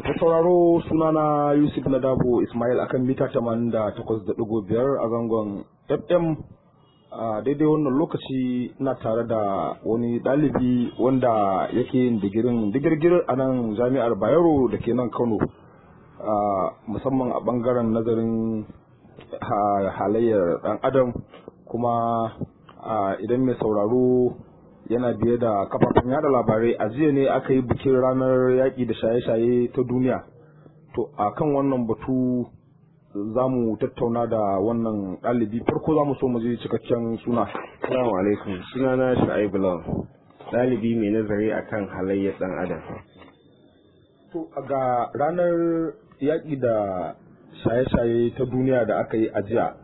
Ta sauraro sunana Yusuf Nadabo Ismail akan mita 88.5 a zangon FM a daidai wannan lokaci na tare da wani ɗalibi wanda yake yin digirin digirgir a nan jami'ar Bayero da ke nan Kano musamman a ɓangaren nazarin halayyar ɗan adam kuma idan mai sauraro yana biye da kafafen yada labarai a jiya ne aka yi bikin ranar yaƙi da shaye-shaye ta duniya to a kan wannan batu za mu tattauna da wannan ɗalibi farko za mu so mu je cikakken suna Assalamu alaikum sunana Shu'aibu Lawan ɗalibi mai nazari akan halayyar ɗan adam to ga ranar yaƙi da shaye-shaye ta duniya da aka yi a jiya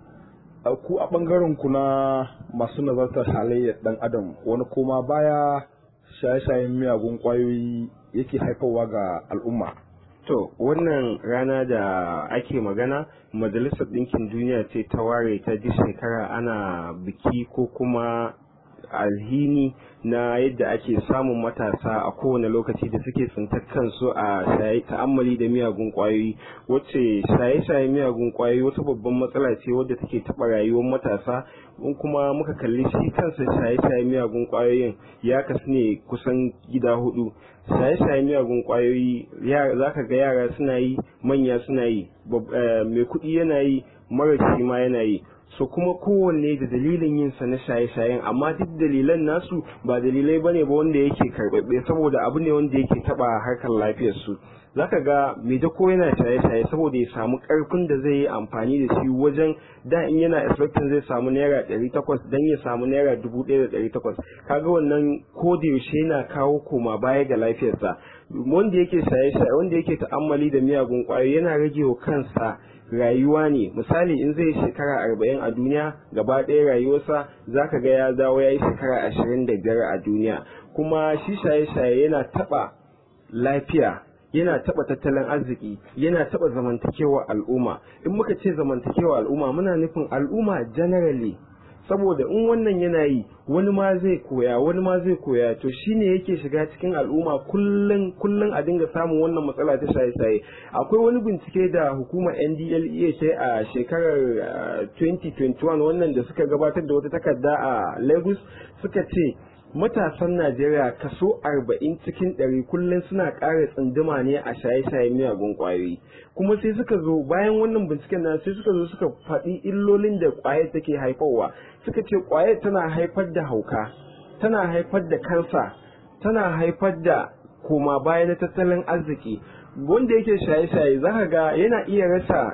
ku a ɓangaren ku na masu nazartar halayyar ɗan adam wani koma baya shaye-shayen miyagun ƙwayoyi yake haifarwa ga al'umma to wannan rana da ake magana majalisar ɗinkin duniya ce ta ware ta duk shekara ana biki ko kuma alhini na yadda ake samun matasa a kowane lokaci da suke tsintar kansu a ta'ammali da miyagun kwayoyi wacce shaye-shaye miyagun kwayoyi wata babban matsala ce wadda take taɓa rayuwar matasa in kuma muka kalli shi kansa shaye-shaye miyagun kwayoyin ya kasu ne kusan gida hudu shaye-shaye miyagun kwayoyi za ka ga yara suna yi manya suna yi mai kuɗi yana yi mara shi ma yana yi so kuma kowanne da dalilin yin sa na shaye-shayen amma duk dalilan nasu ba dalilai bane ba wanda yake karbabbe saboda abu ne wanda yake taba harkar lafiyar su zaka ga mai dako yana shaye-shaye saboda ya samu karfin da zai yi amfani da shi wajen da in yana expecting zai samu naira ɗari takwas dan ya samu naira dubu ɗaya da ɗari takwas kaga wannan ko da yaushe yana kawo koma baya ga lafiyarsa wanda yake shaye-shaye wanda yake ta'ammali da miyagun ƙwayoyi yana rage wa kansa rayuwa ne misali in zai shekara arba'in a duniya gaba ɗaya rayuwarsa za ka ga ya dawo ya yi shekara ashirin da biyar a duniya kuma shi shaye-shaye yana taɓa lafiya yana taɓa tattalin arziki yana taɓa zamantakewa al'umma in muka ce zamantakewa al'umma muna nufin al'umma generally saboda in wannan yana yi wani ma zai koya wani ma zai koya to shine yake shiga cikin al'umma kullun kullun a dinga samun wannan matsala ta shaye-shaye akwai wani bincike da hukumar NDLEA ce a shekarar 2021 wannan da suka gabatar da wata takarda a Lagos suka ce matasan Najeriya kaso arba'in cikin ɗari kullum suna ƙara tsunduma ne a shaye-shaye miyagun ƙwayoyi kuma sai suka zo bayan wannan binciken na sai suka zo suka faɗi illolin da ƙwayar take haifarwa suka ce ƙwayar tana haifar da hauka tana haifar da kansa tana haifar da koma baya na tattalin arziki wanda yake shaye-shaye za ka ga yana iya rasa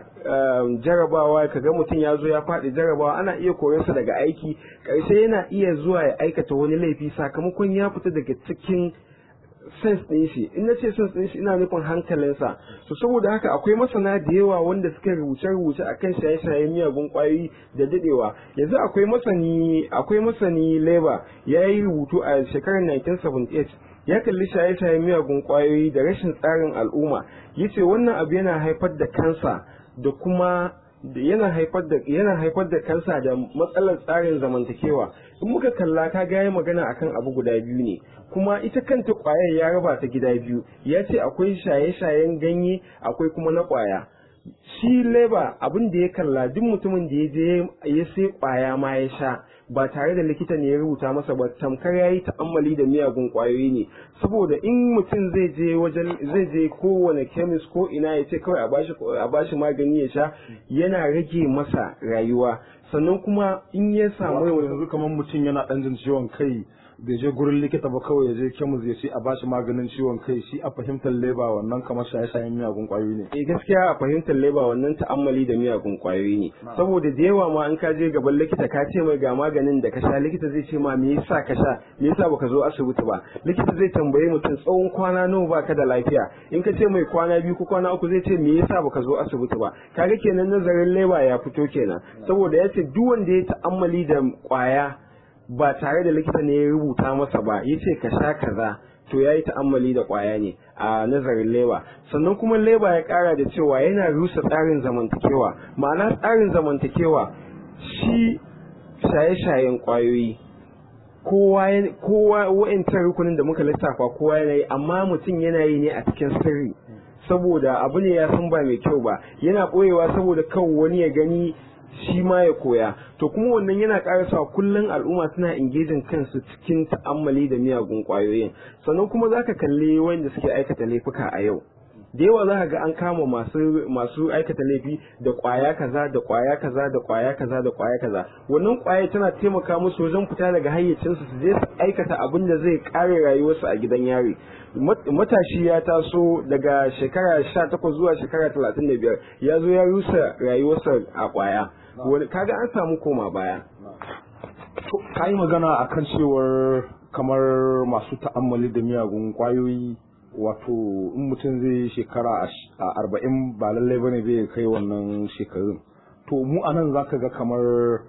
jarabawa ka ga mutum ya zo ya faɗi jarabawa ana iya korarsa daga aiki ƙarshe yana iya zuwa ya aikata wani laifi sakamakon ya fita daga cikin sens ɗin shi in na ce sens ɗin shi ina nufin hankalinsa to saboda haka akwai masana da yawa wanda suka rubuce rubuce akan shaye-shaye miyagun ƙwayoyi da dadewa yanzu akwai masani akwai masani leba ya yi rubutu a shekarar 1978 ya kalli shaye-shaye miyagun kwayoyi da rashin tsarin al'umma yace wannan abu yana haifar da kansa da kuma yana haifar da yana haifar da kansa da matsalar tsarin zamantakewa in muka kalla ka ga magana akan abu guda biyu ne kuma ita kanta kwayar ya raba ta gida biyu ya ce akwai shaye-shayen ganye akwai kuma na kwaya shi leba abin da ya kalla duk mutumin da ya je ya sai kwaya ma ya sha ba tare da likita ne ya rubuta masa ba tamkar ya yi ta'ammali da miyagun kwayoyi ne saboda in mutum zai je wajen zai je kowane kemis ko ina ya ce kawai a bashi magani ya sha yana rage masa rayuwa sannan kuma in ya samu yanzu kamar mutum yana ɗan jin ciwon kai bai je gurin likita ba kawai ya je kemis ya ce a bashi maganin ciwon kai shi a fahimtar leba wannan kamar shaye-shayen miyagun kwayoyi ne eh gaskiya a fahimtar leba wannan ta'ammali da miyagun kwayoyi ne saboda da yawa ma in ka je gaban likita ka ce mai ga maganin da ka sha likita zai ce ma me yasa ka sha me yasa baka zo asibiti ba likita zai tambaye mutum tsawon kwana nawa baka da lafiya in ka ce mai kwana biyu ko kwana uku zai ce me yasa baka zo asibiti ba kaga kenan nazarin leba ya fito kenan saboda ya ce duk wanda ya ta'ammali da kwaya ba tare da likita ne ya rubuta masa ba ya ce ka sha kaza to ya yi ta'ammali da kwaya ne a nazarin leba sannan kuma leba ya kara da cewa yana rusa tsarin zamantakewa ma'ana tsarin zamantakewa shi shaye-shayen kwayoyi kowa kowa wa'ancan rukunin da muka lissafa kowa yana yi amma mutum yana yi ne a cikin sirri saboda abu ne ya san ba mai kyau ba yana ɓoyewa saboda kan wani ya gani shi ma ya koya to kuma wannan yana ƙara sa kullum al'umma suna engaging kansu cikin ta'ammali da miyagun ƙwayoyin sannan kuma zaka kalli wanda suke aikata laifuka a yau da yawa za ka ga an kama masu masu aikata laifi da kwaya kaza da kwaya kaza da kwaya kaza da kwaya kaza wannan kwaya tana taimaka musu wajen fita daga hayyacinsu su je su aikata abin da zai kare rayuwarsu a gidan yari matashi ya taso daga shekara 18 zuwa shekara 35 ya zo ya rusa rayuwarsa a kwaya kaga an samu koma baya ka yi magana akan cewar kamar masu ta'ammali da miyagun kwayoyi wato in mutum zai shekara a arba'in ba lallai bane zai kai wannan shekarun to mu a nan zaka ga kamar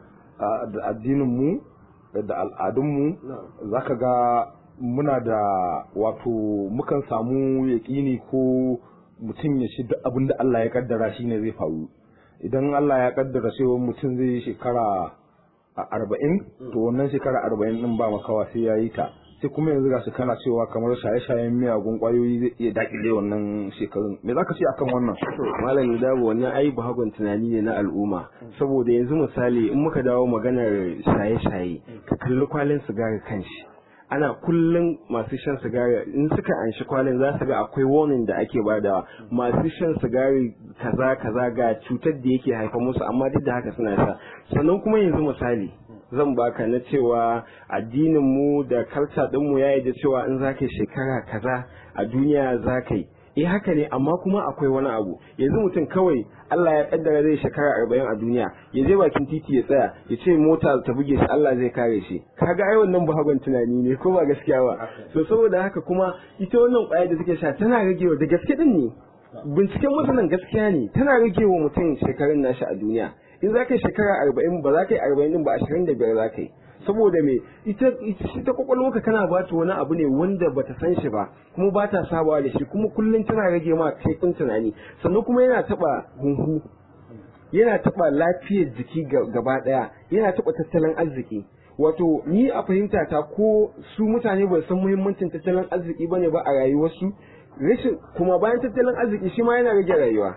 da addinin mu da al'adun mu zaka ga muna da wato mukan samu yaƙini ko mutum ya shi duk abin da Allah ya kaddara shi ne zai faru idan Allah ya kaddara cewa mutum zai shekara arba'in to wannan shekara arba'in din ba makawa sai ya yi ta sai kuma yanzu ga su kana cewa kamar shaye-shayen miyagun kwayoyi zai iya dakile wannan shekarun me zaka ce akan wannan malami dawo wannan ai bahagon tunani ne na al'umma saboda yanzu misali in muka dawo maganar shaye-shaye ka kalli kwalin sigari kanshi ana kullum masu shan sigari in suka anshi kwalin za su ga akwai warning da ake badawa masu shan sigari kaza kaza ga cutar da yake haifa musu amma duk da haka suna sha sannan kuma yanzu misali zan baka na cewa addinin mu da kalta din mu yayi da cewa in zaka yi shekara kaza a duniya zaka yi eh haka ne amma kuma akwai wani abu yanzu mutum kawai Allah ya kaddara zai shekara arba'in a duniya ya je bakin titi ya tsaya ya ce mota ta buge shi Allah zai kare shi kaga ai wannan buhagon tunani ne ko ba gaskiya ba so saboda haka kuma ita wannan kwaya da take sha tana ragewa da gaske din ne binciken masanan gaskiya ne tana ragewa mutum shekarun nashi a duniya in za ka yi shekara arba'in ba za ka yi arba'in din ba ashirin da biyar za ka yi saboda me ita ita kwakwalwarka kana ba ta wani abu ne wanda bata san shi ba kuma ba ta sabawa da shi kuma kullum tana rage ma kaifin tunani sannan kuma yana taba hunhu yana taba lafiyar jiki gaba daya yana taba tattalin arziki wato ni a fahimta ta ko su mutane ba san muhimmancin tattalin arziki bane ba a rayuwarsu rashin kuma bayan tattalin arziki shi ma yana rage rayuwa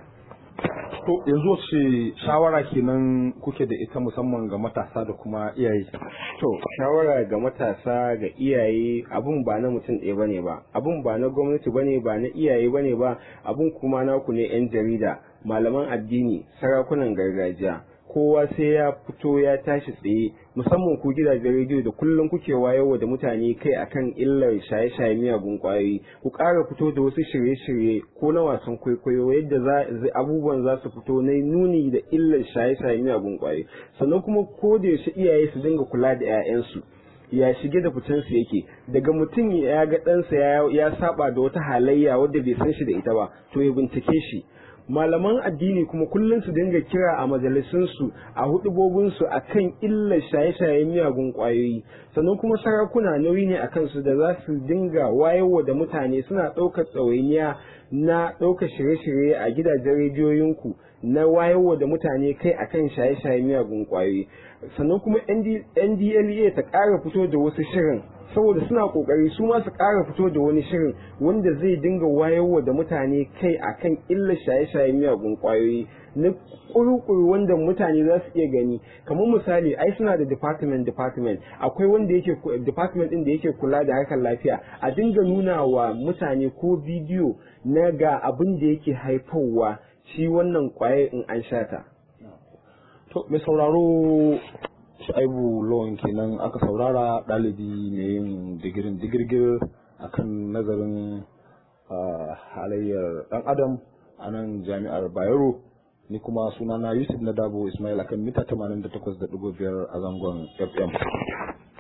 to yanzu wace shawara kenan kuke da ita musamman ga matasa da kuma iyaye to shawara ga matasa ga iyaye abun ba na mutum ɗaya bane ba abun ba na gwamnati bane ba na iyaye bane ba abun kuma naku ne yan jarida malaman addini sarakunan gargajiya kowa sai ya fito ya tashi tsaye musamman ku gidajen rediyo da kullum kuke wayarwa da mutane kai akan illar shaye-shaye miyagun kwayoyi ku ƙara fito da wasu shirye-shirye ko na wasan kwaikwayo yadda abubuwan za su fito na nuni da illar shaye-shaye miyagun kwayoyi sannan kuma ko da yaushe iyaye su dinga kula da 'ya'yansu ya shige da fitansu yake daga mutum ya ga ɗansa ya saba da wata halayya wadda bai san shi da ita ba to ya bincike shi malaman addini kuma kullum su dinga kira a majalisunsu a hudubobinsu a kan illar shaye-shayen miyagun kwayoyi sannan kuma sarakuna nauyi ne a kansu da za su dinga wayarwa da mutane suna ɗaukar tsawainiya na ɗaukar shirye-shirye a gidajen rediyoyinku na wayarwa da mutane kai akan shaye-shayen miyagun kwayoyi sannan kuma ndla ta ƙara fito da wasu shirin saboda suna kokari su ma su ƙara fito da wani shirin wanda zai dinga wayarwa da mutane kai akan illar shaye-shaye miyagun kwayoyi na kuru-kuru wanda mutane za su iya gani kamar misali ai suna da department department akwai wanda yake department din da yake kula da harkar lafiya a dinga nuna wa mutane ko bidiyo na ga abin da yake haifarwa shi wannan kwaye in an shata to mai sauraro Shu'aibu Lawan kenan aka saurara ɗalibi mai yin digirin digirgir akan nazarin halayyar ɗan adam a nan jami'ar Bayero ni kuma sunana Yusuf Nadabo Ismail akan mita 88.5 a zangon FM.